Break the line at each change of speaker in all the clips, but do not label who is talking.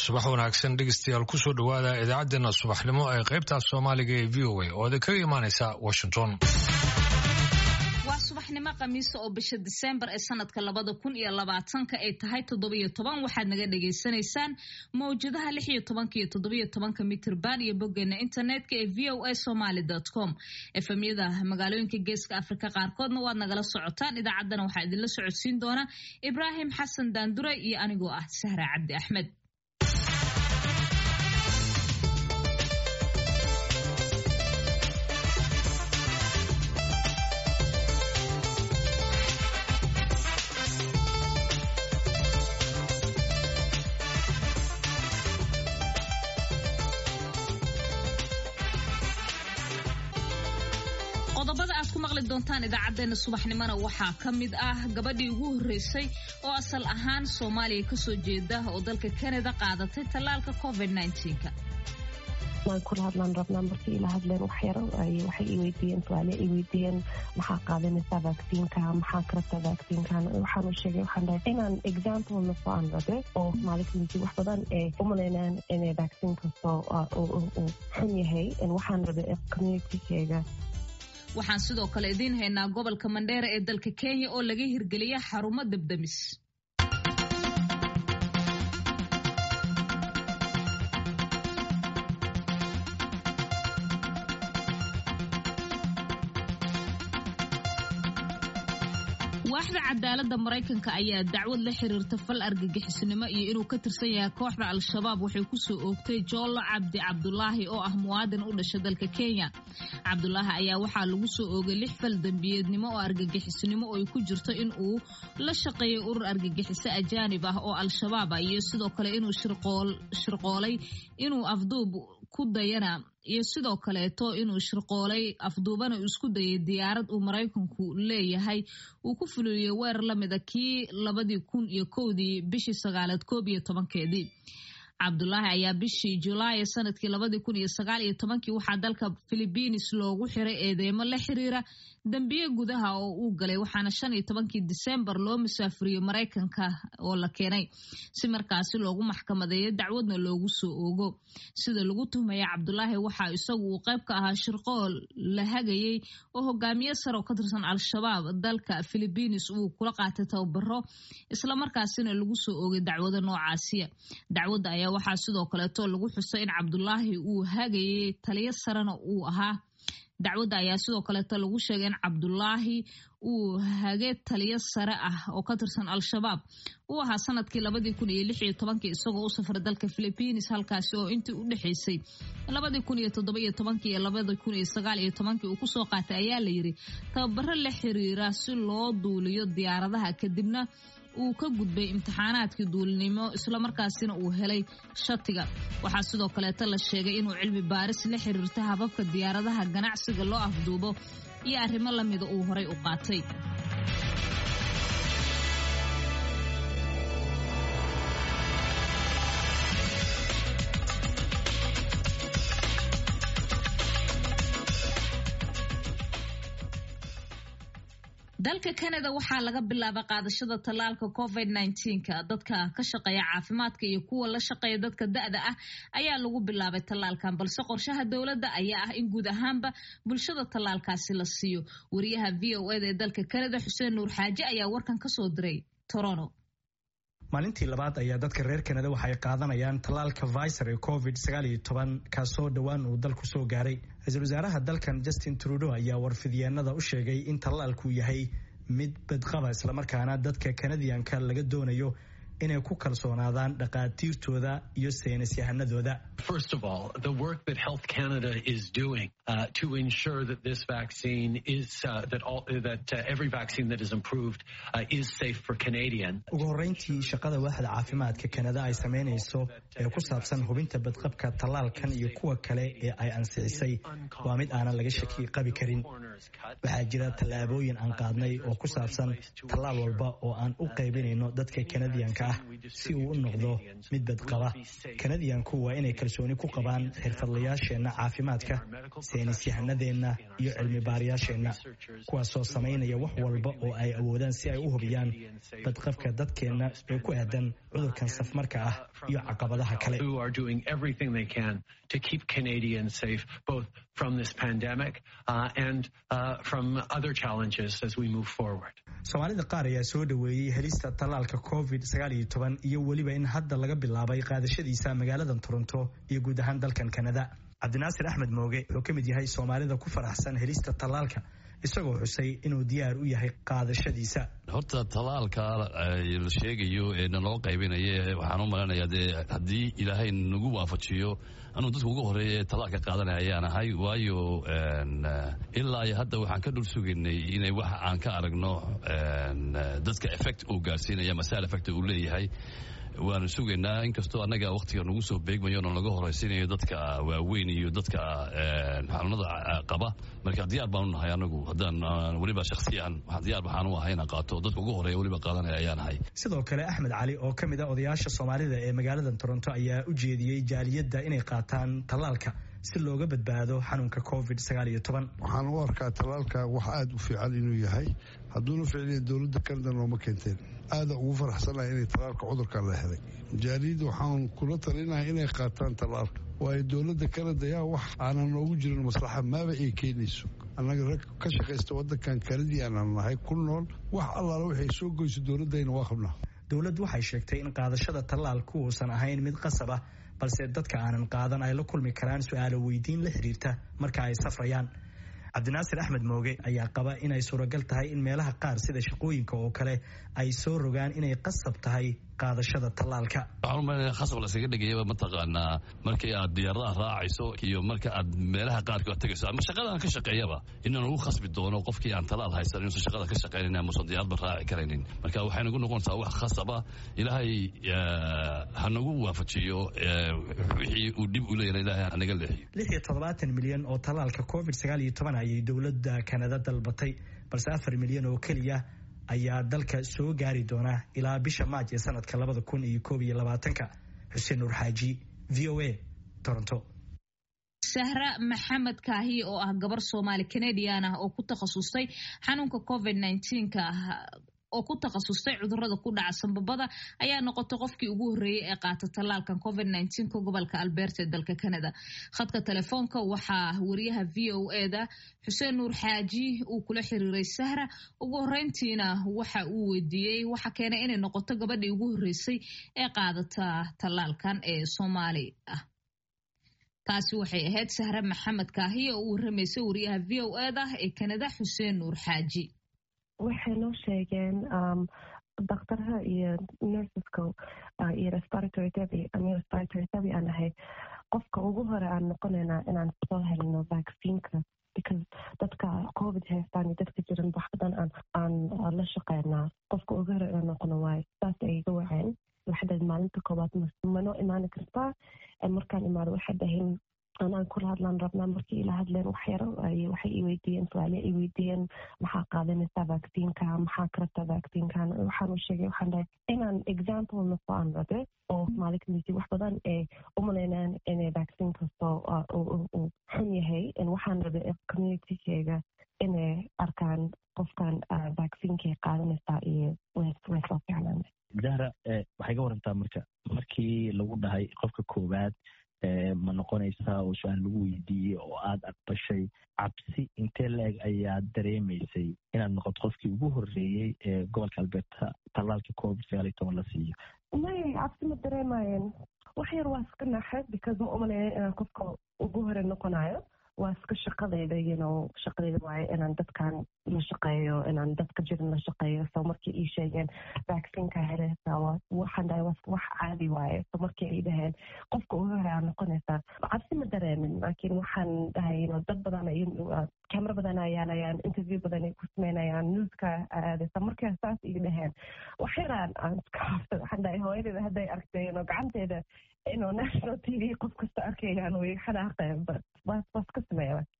subax wanaagsan dhegeystayaal kusoo dhowaada idaacaddeenna subaxnimo ee qaybta soomaaliga ee v o a oo idinkaga imaaneysa washington
waa subaxnimo khamiisa oo bisha diseembar ee sanadka labada kun iyo labaatanka ay tahay toddobiyo toban waxaad naga dhagaysanaysaan mawjadaha lix iyo tobanka iyo toddobiyo tobanka mitirban iyo boggeena internetka ee v o a somaly com efemyada magaalooyinka geeska afrika qaarkoodna waad nagala socotaan idaacaddana waxaa idinla socodsiin doona ibraahim xasan daandure iyo anigoo ah sahra cabdi axmed qodobada aad ku maqli doontaan idaacadeena subaxnimona waxaa ka mid ah gabadhii ugu horreysay oo asal ahaan soomaaliya kasoo jeeda oo dalka canada qaadatay tallaalka covid
waan kula hadlaan rabnaa markii ila hadleen wax yaro waxay i weydiiyeen su-aale i weydiiyeen maxaa qaadanaysaa vaccine-ka maxaa karabtaa vaccine-kan waxaan u sheegay waxaan dhahay inaan example na soo aan rabe oo maalintii wax badan ee u malaynaan inay vaccine kastoo uu xun yahay waxaan rabe communitykeyga
waxaan sidoo kale idiin haynaa gobolka mandheera ee dalka kenya oo laga hirgeliya xarumo debdemis waaxda cadaaladda maraykanka ayaa dacwad la xiriirta fal argagixisnimo iyo inuu ka tirsan yahay kooxda al-shabaab waxay kusoo oogtay joollo cabdi cabdulaahi oo ah muwaadin u dhasha dalka kenya cabdulaahi ayaa waxaa lagu soo oogay lix fal dembiyeednimo oo argagixisnimo oo ay ku jirto in uu la shaqeeyay urur argagixiso ajaanib ah oo al-shabaab ah iyo sidoo kale inuu shirqoolay inuu afduub ku dayana iyo sidoo kaleeto inuu shirqoolay afduubana uu isku dayay diyaarad uu maraykanku leeyahay uu ku fuliyey weerar la mida kii labadii kun iyo kowdii bishii sagaaleed koob iyo tobankeedii cabdulaahi ayaa bishii julaay sanadkii labadii kun iyo sagaal iyo tobankii waxaa dalka philibiines loogu xiray eedeymo la xiriira dembiye gudaha oo uu galay waxaana shan iyo tobankii disembar loo musaafuriyey maraykanka oo la keenay si markaasi loogu maxkamadeeyo dacwadna loogu soo oogo sida lagu tuhmaya cabdulaahi waxaa isagu uu qayb ka ahaa shirqool la hagayey oo hogaamiye sare oo ka tirsan al-shabaab dalka philibiines uu kula qaatay tababaro islamarkaasina lagu soo oogay dacwado noocaasiya dacwadda ayaa waxaa sidoo kaleeto lagu xusay in cabdulaahi uu hagayey taliyo sarena uu ahaa dacwadda ayaa sidoo kaleeto lagu sheegay in cabdulaahi uu hage taliyo sare ah oo ka tirsan al-shabaab uu ahaa sanadkii labadii kun iyo lix iyo tobankii isagoo u safray dalka philibiines halkaasi oo intii u dhexaysay labadii kun iyo toddoba iyo tobankii iyo labadii kun iyo sagaal iyo tobankii uu kusoo qaatay ayaa la yidhi tababaro la xiriira si loo duuliyo diyaaradaha kadibna uu ka gudbay imtixaanaadkii duulinimo islamarkaasina uu helay shatiga waxaa sidoo kaleeto la sheegay inuu cilmi baaris la xiriirta hababka diyaaradaha ganacsiga loo afduubo iyo arrimo lamida uu horay u qaatay dalka canada waxaa laga bilaabay qaadashada tallaalka covid ka dadka ka shaqeeya caafimaadka iyo kuwa la shaqeeya dadka da-da ah ayaa lagu bilaabay tallaalkan balse qorshaha dowladda ayaa ah in guud ahaanba bulshada tallaalkaasi la siiyo wariyaha v o eda ee dalka canada xuseen nuur xaaje ayaa warkan kasoo diray toronto
maalintii labaad ayaa dadka reer kanada waxay qaadanayaan tallaalka viser ee covid kaasoo dhowaan uu dalku soo gaaray ra-iisul wasaaraha dalkan justin trudeau ayaa warfidyaanada u sheegay in tallaalku yahay mid badqaba islamarkaana dadka kanadiyanka laga doonayo inay ku kalsoonaadaan dhaqaatiirtooda iyo saynis yahanadooda
First of all, the work that Health Canada is doing uh, to ensure that this vaccine is uh, that all that uh, every vaccine that is improved uh, is safe for Canadian.
ugu horreyntii shaqada waaxda caafimaadka kanada ay samaynayso ee ku saabsan hubinta badqabka tallaalkan iyo kuwa kale ee ay ansixisay waa mid aanan laga shaki qabi karin waxaa jira tallaabooyin aan qaadnay oo ku saabsan tallaal walba oo aan u qaybinayno dadka kanadiyanka tallaalka ah si uu u noqdo mid badqaba kanadiyanku waa inay kalsooni ku qabaan xirfadlayaasheenna caafimaadka saynisyahanadeenna iyo cilmi baarayaasheenna kuwaasoo samaynaya wax walba oo ay awoodaan si ay u hubiyaan badqabka dadkeenna ee ku aadan cudurkan safmarka ah iyo caqabadaha kale
to keep Canadians safe, both from this pandemic uh, and uh, from other challenges as we move forward.
soomaalida qaar ayaa soo dhoweeyey helista tallaalka covid sagaal iyo toban iyo weliba in hadda laga bilaabay qaadashadiisa magaalada toronto iyo guud ahaan dalkan kanada cabdinaasir axmed mooge wuxuu ka mid yahay soomaalida ku faraxsan helista tallaalka isagoo xusay inuu diyaar u yahay qaadashadiisa
horta tallaalka la sheegayo ee naloo qaybinaya waxaan u malaynayaa dee haddii ilaahay nagu waafajiyo anuu dadka ugu horeeya ee tallaalka qaadanaya ayaan ahay waayo ilaa iyo hadda waxaan ka dhul sugaynay inay wax aan ka aragno dadka effect uu gaarsiinaya masaal effect uu leeyahay waanu sugaynaa inkastoo annaga waktiga nagu soo beegmayo na laga horaysiinayo dadka waaweyn iyo dadka xanuunada qaba marka diyaar baanu nahay anagu haddaan weliba shaksiyan diyaar waxaan u ahay inaan qaato dadka ugu horeeya weliba qaadanaya ayaan ahay
sidoo kale axmed cali oo ka mid a odayaasha soomaalida ee magaalada toronto ayaa u jeediyey jaaliyadda inay qaataan tallaalka si looga badbaado xanuunka covid sagaal iyo toban
waxaan u arkaa tallaalka wax aada u fiican inuu yahay hadduuna ficliya dowladda kanada nooma keenteen aada ugu faraxsanahay inay tallaalka cudurkan la helay jaaliyadda waxaan kula talinahay inay qaataan tallaalka waayo dowladda kanada yaa wax aanan noogu jirin maslaxa maaba ay keenayso annaga rag ka shaqaysta waddankan kanadii aanan nahay ku nool wax allaala waxay soo goyso dowladdayna waa qabnaa
dowladdu waxay sheegtay in qaadashada tallaalku uusan ahayn mid qasab ah balse dadka aanan qaadan ay la kulmi karaan su-aalo weydiin la xiriirta marka ay safrayaan cabdinaasir axmed mooge ayaa qaba inay suuragal tahay in meelaha qaar sida shaqooyinka oo kale ay soo rogaan inay qasab tahay qaadashada tallaalka
waxaan u malaynayaa khasab laskaga dhigayaba mataqaanaa markii aad diyaaradaha raacayso iyo marka aad meelaha qaarkood tegayso ama shaqadaan ka shaqeeyaba inaan ugu khasbi doono qofkii aan talaal haysan inuusan shaqada ka shaqaynayn amuusan diyaaradba raaci karaynin marka waxay nagu noqonaysaa wax khasaba ilaahay ha nagu waafajiyo wixii uu dhib u leeyahay ilaahay hanaga leexiyo
lix iyo toddobaatan milyan oo tallaalka covid sagaal iyo toban ayay dowladda kanada dalbatay balse afar milyan oo keliya ayaa dalka soo gaari doona ilaa bisha maaj ee sanadka labada kun iyo koob iyo labaatanka xuseen nuur xaaji v o a toronto
sahra maxamed kaahi oo ah gabar soomaali canadian ah oo ku takhasustay xanuunka covid nka oo ku takhasustay cudurada ku dhaca sanbabada ayaa noqotay qofkii ugu horreeyey ee qaata tallaalkan covid nka gobolka alberta ee dalka canada khadka telefoonka waxaa wariyaha v o eda xuseen nuur xaaji uu kula xiriiray sahra ugu horreyntiina waxa uu weydiiyey waxa keenay inay noqoto gabadhii ugu horreysay ee qaadata tallaalkan ee soomaali ah taasi waxay ahayd sahra maxamed kaahiya oo u warramaysay wariyaha v o eda ee canada xuseen nuur xaaji
waxay noo sheegeen daktarha iyo nurseska iyo respiratory therapy ama respiratory therapy aan ahay qofka ugu hore aan noqonaynaa inaan soo helno vaccineka because dadka covid haystaan iyo dadka jiran wax badan aan aan la shaqeynaa qofka ugu hore inaan noqono waayo saas ay iga waceen waxay maalinta koowaad manoo imaani kartaa markaan imaado waxay dhahin anaan kula hadlaan rabnaa markii ila hadleen wax yaro waxay i weydiiyeen su-aale i weydiiyeen maxaa qaadanaysaa vaccineka maxaa karabtaa vaccinkan waxaan u sheegay waxaan dhahay inaan example nafo aan rabe oo maali kamisi wax badan ee umalaynaan inay vaccine kasto uu xun yahay waxaan rabe communitykeyga inay arkaan qofkan vaccinkay qaadanaysaa iyo way soo fiicnaan
zahra waxay ka warantaa marka markii lagu dhahay qofka koowaad ma noqonaysaa oo su-aal lagu weydiiyey oo aada aqbashay cabsi intee la-eg ayaad dareemaysay inaad noqoto qofkii ugu horreeyey ee gobolka alberta tallaalka covid sagaal iyo toban la siiyo
may cabsi ma dareemaayeen wax yar waa iska naxay because ma umaleeya inaan qofka ugu hore noqonayo waa iska shaqadayda yno shaqadayda waaye inaan dadkan la shaqeeyo inaan dadka jirin la shaqeeyo so markii ii sheegeen vaccineka helaysaa waxaan dhahay wax caadi waaye so markii ay dhaheen qofka ugu hore aa noqonaysaa cabsi ma dareemin laakiin waxaan dhahay yno dad badan camera badan ayaalayaan interview badan ay ku sameynayaan newska aadaysa markaa saas ii dhaheen wax yaraan aan iska hafta waxaan dhahay hooyadeeda hadday argtay yno gacanteeda inuu national t v qof kasta arkayaan way xanaaqeen but waa iska sameeya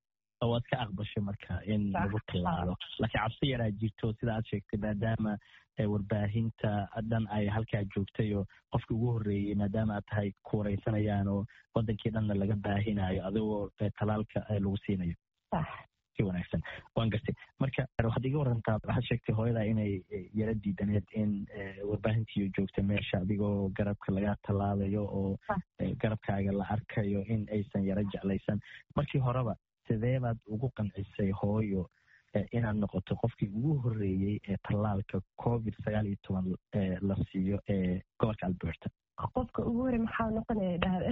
waad ka aqbashay marka in lagu tilaalo laakiin cabsi yaraa jirto sida aad sheegtay maadaama warbaahinta dhan ay halkaa joogtay oo qofkii ugu horreeyey maadaama aad tahay ku wareysanayaan oo wadankii dhanna laga baahinayo adigoo talaalka lagu siinayo si wanaagsan waan gartay marka waxaad iga warantaa waxaad sheegtay hooyadaa inay yara diidaneed in warbaahintiiyo joogta meesha adigoo garabka laga tallaalayo oo garabkaaga la arkayo in aysan yaro jeclaysan markii horeba sidee baad ugu qancisay hooyo inaad noqoto qofkii ugu horreeyey ee tallaalka covid sagaal iyo toban la siiyo ee gobolka alberta
qofka ugu horey maxaa noqonaya dhahde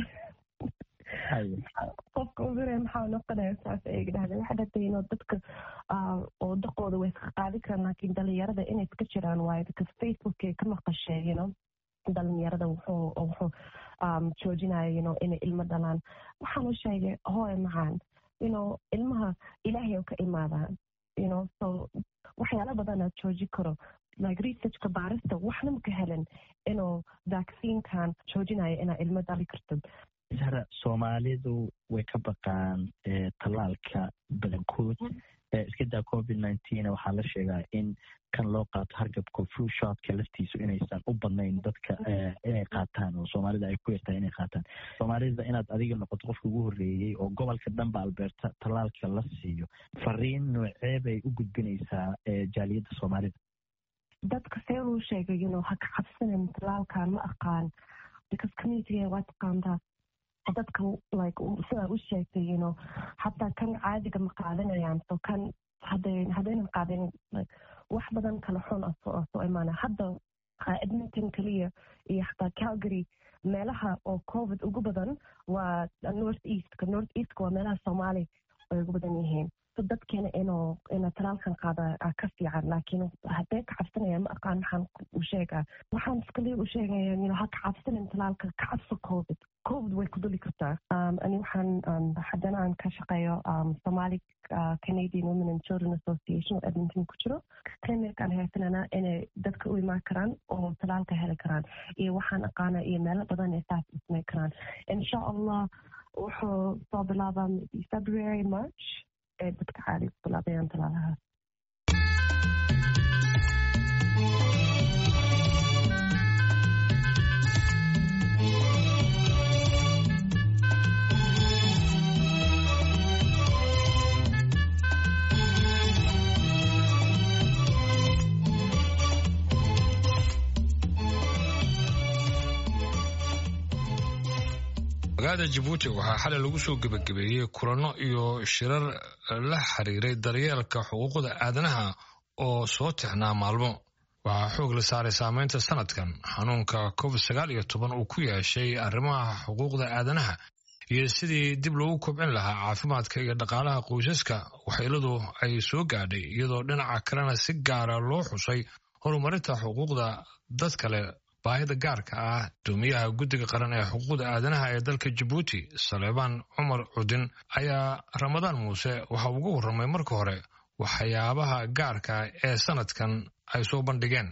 qofka ugu horey maxaa noqonaya saas ay dhahdeen waxay dhahtay inuu dadka oo daqooda way iska qaadi karaan laakiin dhalinyarada inay iska jiraan waayo because facebookay ka maqashee you know dhalinyarada wuxuu wuxuu joojinaya you know inay ilmo dhalaan waxaan u sheegay hooy macaan you know ilmaha ilaahay oo ka imaadaan you know so waxyaala badanaa jooji karo like researchka baarista waxna maka helen inuu vaccinekan joojinayo inaa ilmo dhali karto
sara soomaalidu way ka baqaan tallaalka badankood iska daa covid nineteen waxaa la sheegaa in kan loo qaato hargabka flu shotka laftiisu inaysan u badnayn dadka inay qaataan oo soomaalida ay ku yartahay inay qaataan soomaalida inaad adiga noqoto qofka ugu horreeyey oo gobolka dhanba alberta tallaalka la siiyo fariin noocee bay u gudbinaysaa jaaliyadda soomaalida
dadka see luu sheegay you know ha ka cabsanin tallaalkan ma aqaan because communitiga waa taqaantaa dadka like sidaa u sheegtay you know hataa kan caadiga ma qaadanayaan so kan haday haddaynan qaadanin like wax badan kala xun ah soo soo imaana hadda edmonton keliya iyo xataa calgary meelaha oo covid ugu badan waa north eastka north eastka waa meelaha soomaali ay ugu badan yihiin so dadkeena inuu ina talaalkan qaada ka fiican laakiin haddee ka cabsanaya ma aqaan maxaan u sheegaa waxaan iskaliya u sheegaya you know ha ka cabsanin talaalka ka cabso covid covid way ku duli kartaa ani waxaan haddana aan ka shaqeeyo somali canadian women and children association oo edmonton ku jiro clinic aan haysanana inay dadka u imaan karaan oo talaalka heli karaan iyo waxaan aqaana iyo meelo badan ee saas ismay karaan insha allah wuxuu soo bilaabaa february march ee dadka caadi ku bilaabayaan talaalahaas
magaalada jabuuti waxaa xalay lagu soo gebagabeeyey kulanno iyo shirar la xiriiray daryeelka xuquuqda aadanaha oo soo tixnaa maalmo waxaa xoog la saaray saameynta sanadkan xanuunka covid sagaal iyo toban uu ku yeeshay arrimaha xuquuqda aadanaha iyo sidii dib loogu kobcin lahaa caafimaadka iyo dhaqaalaha qoysaska waxyeeladu ay soo gaadhay iyadoo dhinaca kalena si gaara loo xusay horumarinta xuquuqda dad kale baahida gaarka ah doomiyaha guddiga qaran ee xuquuqda aadanaha ee dalka jabuuti saleebaan cumar cudin ayaa ramadaan muuse waxa ugu warramay marka hore waxyaabaha gaarka ee sanadkan ay soo bandhigeen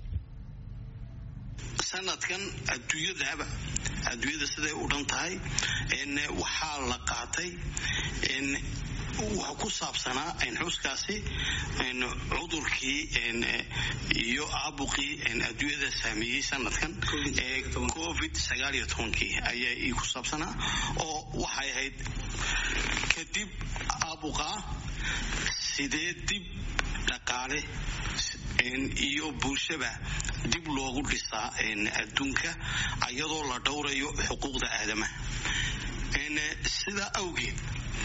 sanadkan adduunyadaba adduunyada siday u dhan tahay waxaa la qaatay waxa ku saabsanaa xuskaasi cudurkii iyo aabuqii adduunyada saameeyey sanadkan ee covid sagaal iyo tobankii ayaa ku saabsanaa oo waxay ahayd kadib aabuqa sidee dib dhaqaale iyo bulshaba dib loogu dhisaa adduunka iyadoo la dhowrayo xuquuqda aadamaha sidaa awgeed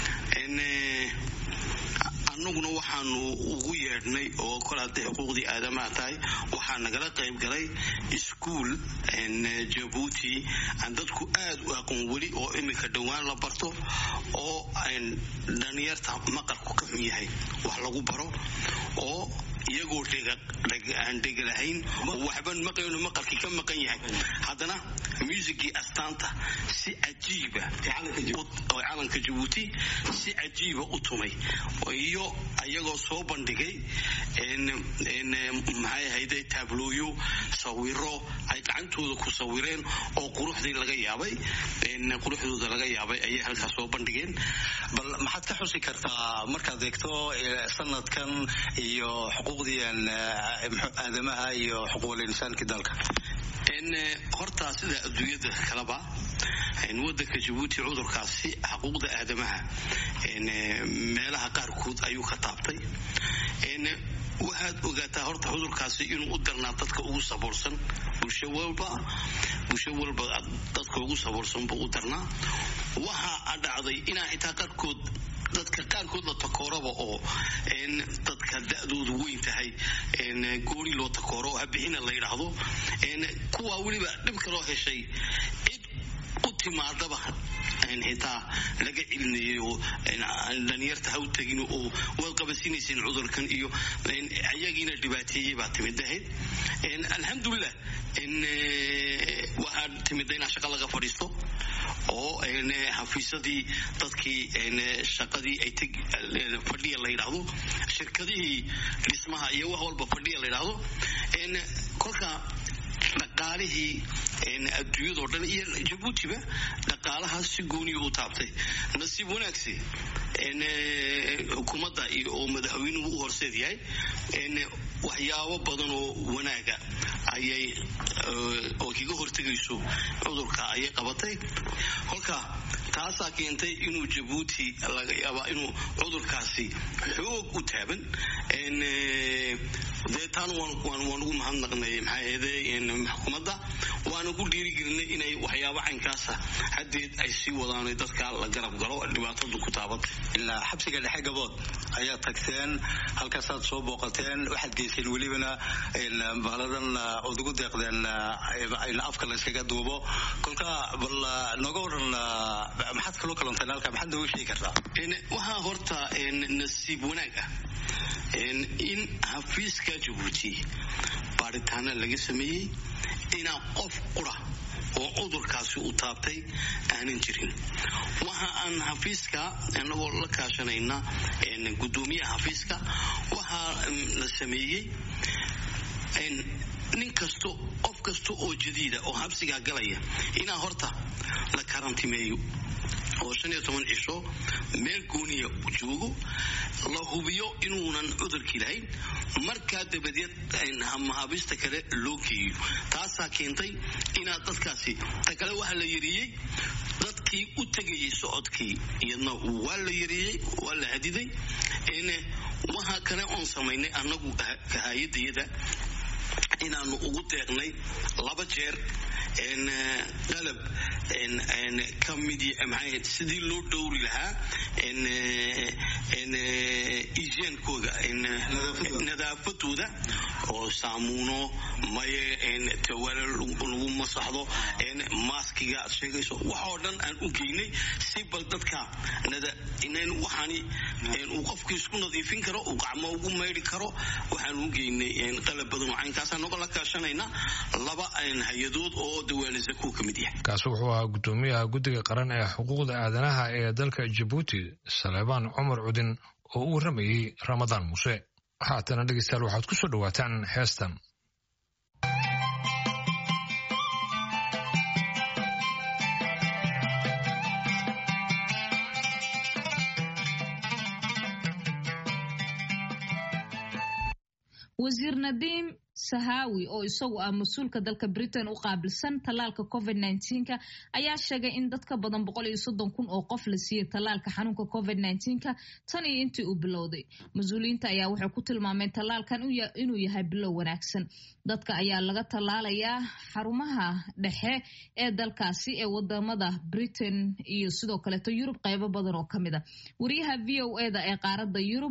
annaguna waxaanu ugu yeedhnay oo kol hadday xuquuqdii aadamaha tahay waxaa nagala qayb galay iskuol jabuuti aan dadku aad u aqoon weli oo iminka dhowaan la barto oo dhalinyarta maqalku ka xun yahay wax lagu baro oo iyagoo aan dhegalahayn oo waxban maqayno maqalkii ka maqan yahay haddana muusigii astaanta si cajiiba oo calanka jabuuti si cajiiba u tumay iyo ayagoo soo bandhigay maxay ahayde taablooyo sawiro ay gacantooda ku sawireen oo quruxdii laga yaabay quruxdooda laga yaabay ayay halkaas soo bandhigeen
bal maxaad ka xusi kartaa markaad eegto sanadkan iyo xuquuqdii aadamaha iyo xuquuqul insaanki dalka
horta sida adduunyada kaleba wadanka jabuuti cudurkaasi xuquuqda aadamaha meelaha qaarkood ayuu ka taabtay waxaad ogaataa horta cudurkaasi inuu u darnaa dadka ugu saboorsan bulsho walba bulsho walba dadka ugu saboorsan buu u darnaa waxaa dhacday inaa xitaa qaarkood dadka qaarkood la takooraba oo dadka da-doodu weyn tahay gooni loo takooro oo habixina la yidhaahdo kuwaa weliba dhib kaloo heshay cid u timaadaba xitaa laga celinayay oo dhalinyarta ha u tegin oo waad qabasinayseen cudurkan iyo ayagiina dhibaateeyey baa timid ahayd alxamdulilah waxaa timida inaa shaqa laga fadhiisto oo xafiisadii dadkii shaqadii ay fadhiya la yidhaahdo shirkadihii dhismaha iyo wax walba fadhiya la yidhaahdo kolka dhaqaalihii adduunyadoo dhan iyo jabuutiba dhaqaalahaas si gooniya u taabtay nasiib wanaagsi xukuumadda oo madaxweynuhu u horseed yahay waxyaabo badan oo wanaaga ayay oo kaga hortegayso cudurka ayay qabatay kolka taasaa keentay inuu jabuuti laga yaabaa inuu cudurkaasi xoog u taaban dee taana waan ugu mahadnaqnay maxaa ahayde xukuumadda waana ku dhiirigelinay inay waxyaabo caynkaasa haddeed ay sii wadaan dadka la garab galo dhibaatadu ku taabatay
ilaa xabsiga dhexe gabood ayaad tagteen halkaasaad soo booqateen waxaad geyseen welibana bahladan ood ugu deeqdeen afka la yskaga duubo kolka bal nooga waran maxaad kaloo kalanteen halka maxaad nooga sheegi kartaa
waxaa horta nasiib wanaag ah in xafiiska jabuuti baaritaana laga sameeyey inaa qof qura oo cudurkaasi u taabtay aanan jirin waxa aan xafiiska anagoo la kaashanayna gudoomiyaha xafiiska waxaa la sameeyey nin kasto qof kasta oo jadiida oo xabsigaa galaya inaa horta la karantimeeyo oo shan iyo toban cisho meel gooniya joogo la hubiyo inuunan cudurkii lahayn markaa dabadeed mahaabista kale loo geeyo taasaa keentay inaad dadkaasi ta kale waxaa la yareeyey dadkii u tegayay socodkii iyadna waa la yareeyey waa la hadiday waxaa kale oon samaynay annagu kahayadayada inaanu ugu deeqnay laba jeer qalab ka mid maxay sidii loo dhowri lahaa igeenkooda nadaafadooda oo saamuuno maye tawaala lagu masaxdo maaskiga aad sheegayso waxoo dhan aan u geynay si bal dadka waxaani uu qofkii isku nadiifin karo uu gacmo ugu maydhi karo waxaan u geynay qalab badan oo caynkaasaan noga la kaashanayna laba hay-adood oo dawaanisa kuwa ka mid yahay
kaasi wuxuu ahaa guddoomiyaha guddiga qaran ee xuquuqda aadanaha ee dalka jabuuti saleebaan cumar cudin oo u warramayey ramadaan muuse haatana dhegeystayaal waxaad ku soo dhowaataan heestan
wasiir nadiim sahaawi oo isagu ah mas-uulka dalka britain u qaabilsan tallaalka covid nka ayaa sheegay in dad ka badan boqol iyo soddon kun oo qof la siiyey tallaalka xanuunka covid nka tan iyo intii uu bilowday mas-uuliyiinta ayaa waxay ku tilmaameen tallaalkan inuu yahay bilow wanaagsan dadka ayaa laga tallaalayaa xarumaha dhexe ee dalkaasi ee wadamada britain iyo sidoo kaleeto yurub qaybo badan oo ka mid a wariyaha v o eda ee qaaradda yurub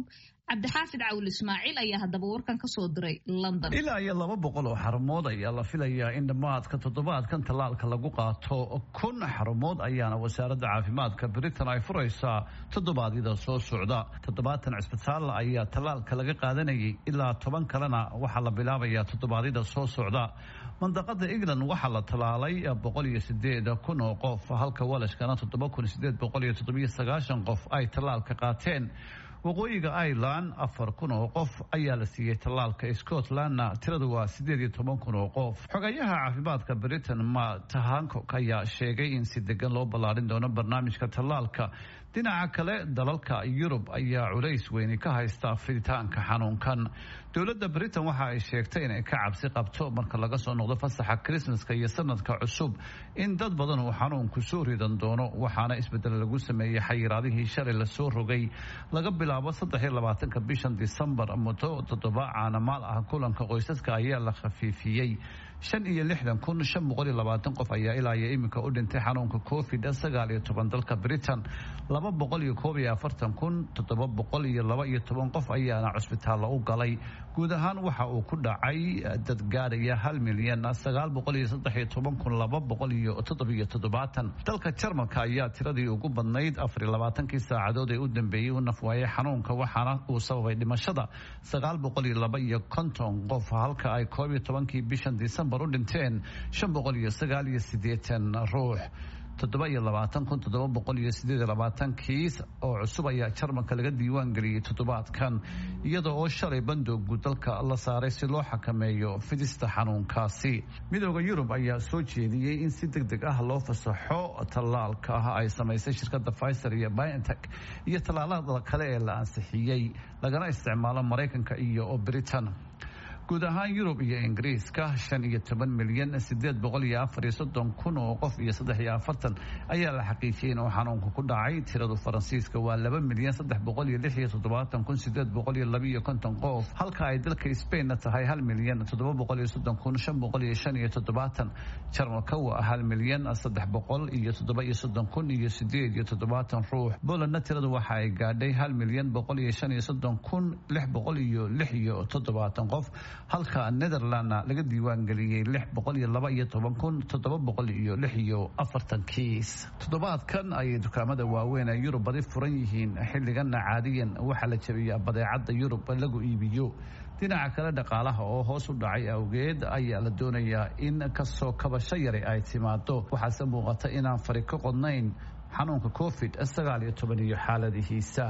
cabdixaafid cawil ismaaciil ayaa haddaba warkan ka soo diray london
ilaa iyo laba boqol oo xarumood ayaa la filayaa in dhammaadka toddobaadkan tallaalka lagu qaato kun xarumood ayaana wasaaradda caafimaadka britain ay furaysaa toddobaadyada soo socda toddobaatan cisbitaal ayaa tallaalka laga qaadanayay ilaa toban kalena waxaa la bilaabayaa toddobaadyada soo socda mandaqada england waxaa la tallaalay boqol iyo sideed kun oo qof halka walashkana toddoba kun sideed boqol iyo toddobiyo sagaashan qof ay tallaalka qaateen waqooyiga ireland afar kun oo qof ayaa la siiyey tallaalka scotlandna tiradu waa sideed iyo toban kun oo qof xogayaha caafimaadka britain matt hancock ayaa sheegay in si degan loo ballaarin doono barnaamijka tallaalka dhinaca kale dalalka yurub ayaa culays weyni ka haysta fiditaanka xanuunkan dowladda britain waxa ay sheegtay inay ka cabsi qabto marka laga soo noqdo fasaxa krismaska iyo sanadka cusub in dad badan uu xanuunku soo ridan doono waxaana isbedel lagu sameeyey xayiraadihii shalay lasoo rogay laga bilaabo saddex iyo labaatanka bishan disembar muddo toddoba caanamaal ah kulanka qoysaska ayaa la khafiifiyey shan iyo lixdan kun shan boqol iyo labaatan qof ayaa ilaa iyo iminka u dhintay xanuunka covid sagaal iyo toban dalka britain laba boqol iyo koob iyo afartan kun toddoba boqol iyo laba iyo toban qof ayaana cusbitaallo u galay guud ahaan waxa uu ku dhacay dad gaadhaya hal milyan sagaal boqol iyo saddex iyo toban kun laba boqol iyo toddobiyo toddobaatan dalka jarmalka ayaa tiradii ugu badnayd afar iyo labaatankii saacadood ee u dambeeyey u nafwaayay xanuunka waxaana uu sababay dhimashada sagaal boqol iyo laba iyo konton qof halka ay koob iyo tobankii bishan disembar u dhinteen shan boqol iyo sagaal iyo siddeetan ruux toddoba iyo labaatan kun toddoba boqol iyo sideed iyo labaatan kiis oo cusub ayaa jarmalka laga diiwaan geliyey toddobaadkan iyada oo shalay bandoogu dalka la saaray si loo xakameeyo fidista xanuunkaasi midooda yurub ayaa soo jeediyey in si deg deg ah loo fasaxo tallaalka ah ay samaysay shirkadda pfizer iyo biontech iyo tallaalada kale ee la ansixiyey lagana isticmaalo maraykanka iyo britain guud ahaan yurub iyo ingiriiska shan iyo toban milyan sideed boqol iyo afar iyo soddon kun oo qof iyo saddex iyo afartan ayaa la xaqiijiyey inuu xanuunka ku dhacay tiradu faransiiska waa laba milyan saddex boqol iyo lix iyo toddobaatan kun sideed boqol iyo laba iyo konton qof halka ay dalka spainna tahay hal milyan toddoba boqol iyo soddon kun shan boqol iyo shan iyo toddobaatan jarmalka waa hal milyan saddex boqol iyo toddoba iyo soddon kun iyo sideed iyo toddobaatan ruux polandna tiradu waxa ay gaadhay hal milyan boqol iyo shan iyo soddon kun lix boqol iyo lix iyo toddobaatan qof halka netherlandna laga diiwaan geliyey lix boqol iyo laba iyo toban kun toddoba boqol iyo lix iyo afartan kiis toddobaadkan ayay dukaamada waaweyn ee yurub badi furan yihiin xilliganna caadiyan waxaa la jabiyaa badeecadda yurub lagu iibiyo dhinaca kale dhaqaalaha oo hoos u dhacay awgeed ayaa la doonayaa in kasoo kabasho yari ay timaado waxaase muuqata inaan fari ka qodnayn xanuunka covid sagaal iyo toban iyo xaaladihiisa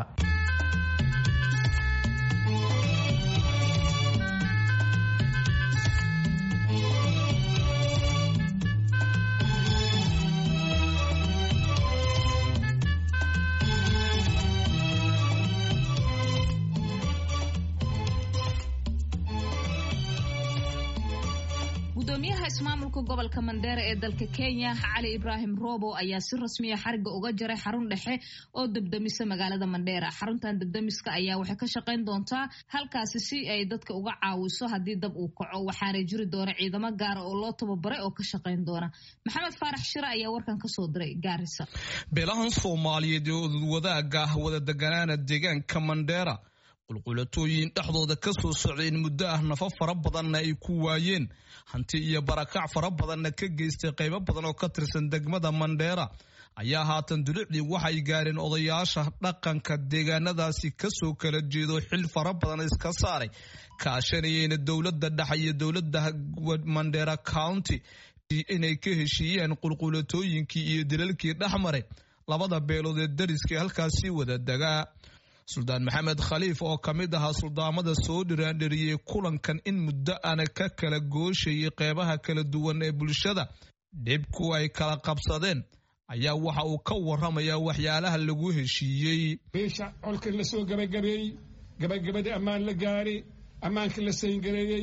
gudoomiyaha ismaamulka gobolka mandheera ee dalka kenya cali ibraahim robo ayaa si rasmiya xariga uga jaray xarun dhexe oo debdemisa magaalada mandheera xaruntan debdemiska ayaa waxay ka shaqayn doontaa halkaasi si ay dadka uga caawiso haddii dab uu kaco waxaana jiri doona ciidamo gaara oo loo tababaray oo ka shaqayn doona maxamed faarax shire ayaa warkan kasoo diray gaarisa
beelahan soomaaliyeed ee wadaaga ah wada deganaana deegaanka mandheera qulqulatooyin dhexdooda ka soo socday in muddo ah nafa fara badanna ay ku waayeen hanti iyo barakac fara badanna ka geystay qaybo badan oo ka tirsan degmada mandheera ayaa haatan dulicdii waxay gaareen odayaasha dhaqanka deegaanadaasi kasoo kala jeedo xil fara badan iska saaray kaashanayeyna dowladda dhexe iyo dowladda mandheera county inay ka heshiiyeen qulqulatooyinkii iyo dilalkii dhexmaray labada beelood ee dariska halkaasi wada degaa suldaan maxamed khaliif oo ka mid ahaa suldaamada soo dhiraandheriyey kulankan in muddo ana ka kala gooshayay qeybaha kala duwan ee bulshada dhibku ay kala qabsadeen ayaa waxa uu ka waramayaa waxyaalaha lagu heshiiyey
beesha colka la soo gabagabeeyey gabagabadii ammaan la gaaray ammaankii la sayngareeyey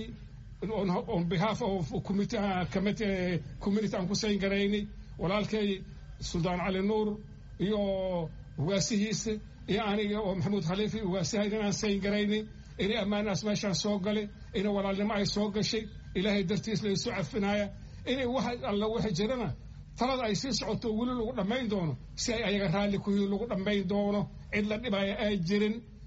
on behalf of community aan ku sayngaraynay walaalkay suldaan cali nuur iyo ugaasihiisa iyo aniga oo maxamuud khaliifi ugaasihayn inaan sayn garaynay inay ammaanaas meeshaan soo galay inay walaalnimo ay soo gashay ilaahay dartiis la isu cafinaaya inay wax alla waxa jirana talada ay sii socoto weli lagu dhammayn doono si ay ayaga raalli kuhii lagu dhammayn doono cid la dhibaya ay jirin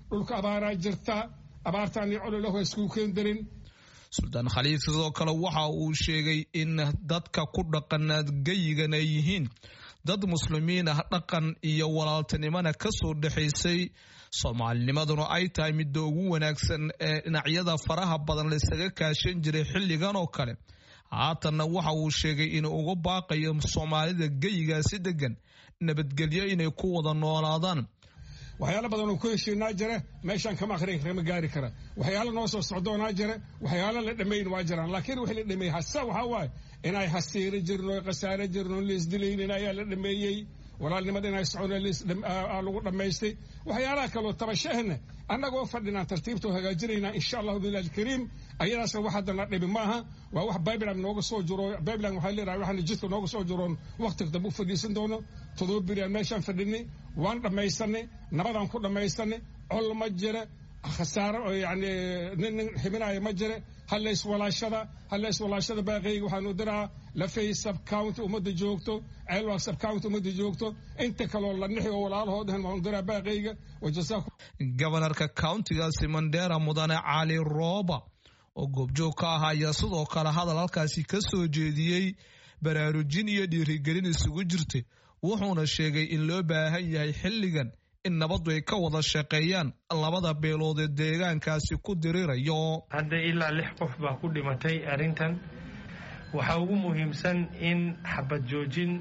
dhulka abaaraa jirta abaartaan iyo cololahu iskugu keen darin
suldaan khaliif sidoo kale waxa uu sheegay in dadka ku dhaqanaad geyigan ay yihiin dad muslimiin ah dhaqan iyo walaaltinimona ka soo dhexaysay soomaalinimaduna ay tahay midda ugu wanaagsan ee dhinacyada faraha badan laysaga kaashan jiray xilligan oo kale haatanna waxa uu sheegay inuu uga baaqayo soomaalida geyigaasi degan nabadgelyo inay ku wada noolaadaan
waxyaalo badan oo ku heshiinaa jira meeshaan kama akhrin kama gaari kara waxyaalo noo soo socdoonaa jira waxyaalo la dhammayn waa jiraan laakiin wixii la dhameeyey hase waxaa waaye inay hasiiro jirno khasaare jirno laisdilaynin ayaa la dhameeyey walaalnimada inay socon lagu dhammaystay waxyaalaha kaloo tabashahna annagoo fadhinaan tartiibtoo hagaajinaynaa insha allahu billahi alkariim ayadaasna wax haddana dhibi maaha waa wax bibelan nooga soo jiro bibelan waxay leedahay waxaana jidka nooga soo jiroon waqtiga dambe u fadhiisan doono todoba beriaan meeshaan fadhinay waan dhammaysanay nabadaan ku dhammaysanay col ma jira khasaaro yani nin nin xibinaya ma jira halla iswalaashada halla iswalaashada baaqeyga waxaanu diraa lafay subcounty ummadda joogto ceelwaaq subcounty ummadda joogto inta kaloo la nixi oo walaalahoodahan waanu diraa baaqeyga wajazaakum
gobanarka countigaasi mandera mudane cali rooba oo goobjoog ka ah ayaa sidoo kale hadal halkaasi ka soo jeediyey baraarujin iyo dhiirigelin isugu jirtay wuxuuna sheegay in loo baahan yahay xilligan in nabaddu ay ka wada shaqeeyaan labada beelood ee deegaankaasi ku dirirayo
hadda ilaa lix qof baa ku dhimatay arrintan waxaa ugu muhiimsan in xabad joojin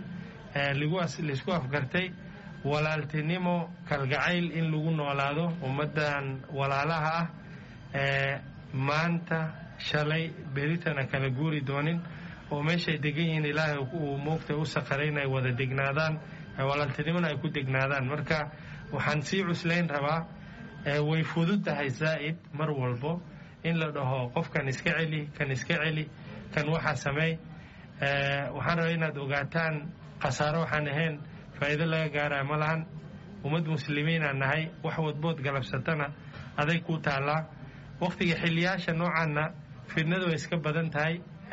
laisku afgartay walaaltinimo kalgacayl in lagu noolaado ummaddan walaalaha ah maanta shalay beritana kala guuri doonin oo meeshay degan yihiin ilaahay uu moogta u saqaray inay wada degnaadaan walaaltinimona ay ku degnaadaan marka waxaan sii cuslayn rabaa way fudud tahay zaa'id mar walbo in la dhaho qofkan iska celi kan iska celi kan waxaa sameey waxaan rabaa inaad ogaataan khasaaro waxaan ahayn faa'iido laga gaaraya ma lahan ummad muslimiinaan nahay wax wadbood galabsatana aday kuu taallaa wakhtiga xiliyaasha noocaanna fidnadu way iska badan tahay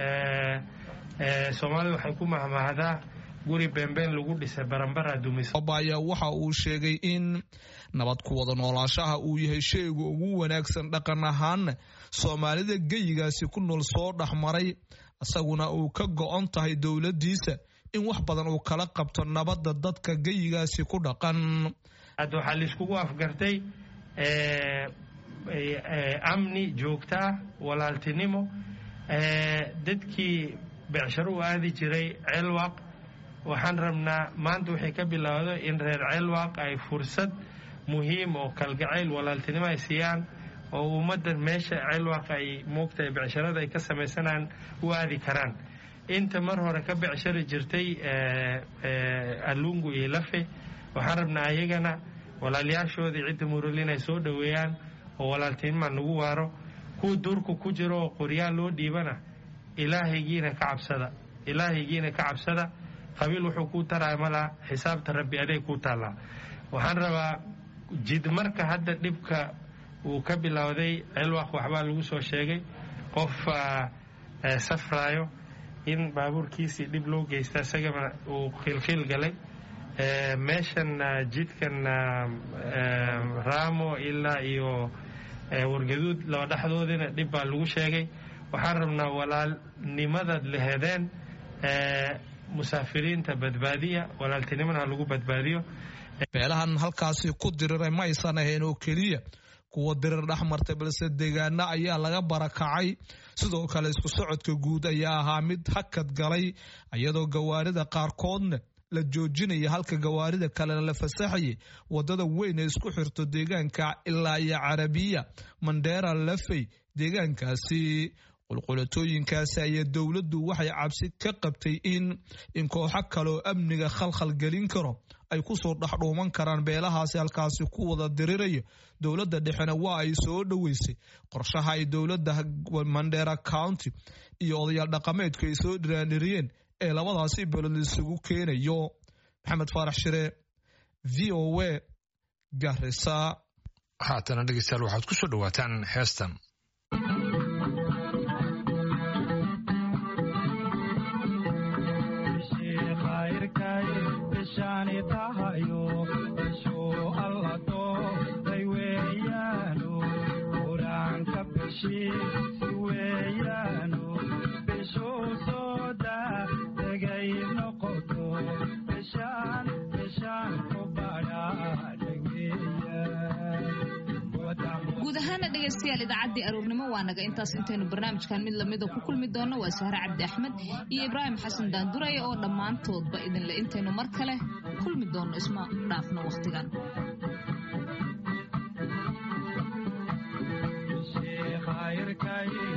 soomaalida waxay ku mahmahdaa guri beenbeen lagu dhisay baranbara dumisa
ayaa waxa uu sheegay in nabad ku wada noolaashaha uu yahay shayga ugu wanaagsan dhaqan ahaanna soomaalida geyigaasi ku nool soo dhexmaray isaguna uu ka go-on tahay dowladdiisa in wax badan uu kala qabto nabadda dadka geyigaasi ku dhaqan
hadda waxaa laiskugu afgartay amni joogta ah walaaltinimo dadkii becsharo u aadi jiray ceelwaaq waxaan rabnaa maanta waxay ka bilowda in reer ceelwaaq ay fursad muhiim oo kalgacayl walaaltinimo ay siiyaan oo ummaddan meesha ceelwaaq ay moogtahay becsharada ay ka samaysanaan u aadi karaan inta mar hore ka becshari jirtay alungu iyo lafe waxaan rabnaa ayagana walaalyaashoodii cidda murul inay soo dhoweeyaan oo walaaltinima nagu waaro kuwa duurka ku jiro oo qoryaal loo dhiibana ilaahaygiina ka cabsada ilaahaygiina ka cabsada qabiil wuxuu kuu taraya malaha xisaabta rabbi aday kuu taallaa waxaan rabaa jid marka hadda dhibka uu ka bilowday ceelwaaq waxbaa lagu soo sheegay qof safraayo in baabuurkiisii dhib loo geysta isagana uu khiilkhiil galay meeshan jidkan raamo ilaa iyo wargaduud laba dhexdoodina dhib baa lagu sheegay waxaan rabnaa walaalnimadaad lahedeen musaafiriinta badbaadiya walaaltinimona ha lagu badbaadiyo
beelahan halkaasi ku diriray ma aysan ahayn oo keliya kuwa dirir dhex martay balse deegaano ayaa laga barakacay sidoo kale isku socodka guud ayaa ahaa mid hakad galay iyadoo gawaarida qaarkoodna la joojinaya halka gawaarida kalena la fasaxayay wadada weyn ee isku xirto deegaanka ilaa iyo carabiya mandheera lafey deegaankaasi qulqulatooyinkaasi ayaa dowladdu waxay cabsi ka qabtay in in kooxo kaleoo amniga khalkhal gelin karo ay kusoo dhexdhuuman karaan beelahaasi halkaasi ku wada diriraya dowladda dhexena waa ay soo dhoweysay qorshaha ay dowladda mandheera county iyo odayaal dhaqameedku ay soo dhiraandhiriyeen ee labadaasi beelood isugu keenayo maxamed faarax shire v o a garisa
haatana dhegeystayaal waxaad ku soo dhowaataan heestan
tahayo sho alla dooday weeyaan
dhegaystayaal idaacaddii aroornimo waa naga intaas intaynu barnaamijkan mid lamida ku kulmi doonno waa sahre cabdi axmed iyo ibraahim xasan daanduray oo dhammaantoodba idinle intaynu mar kale kulmi doonno isma dhaafno wakhtigan
khayrkay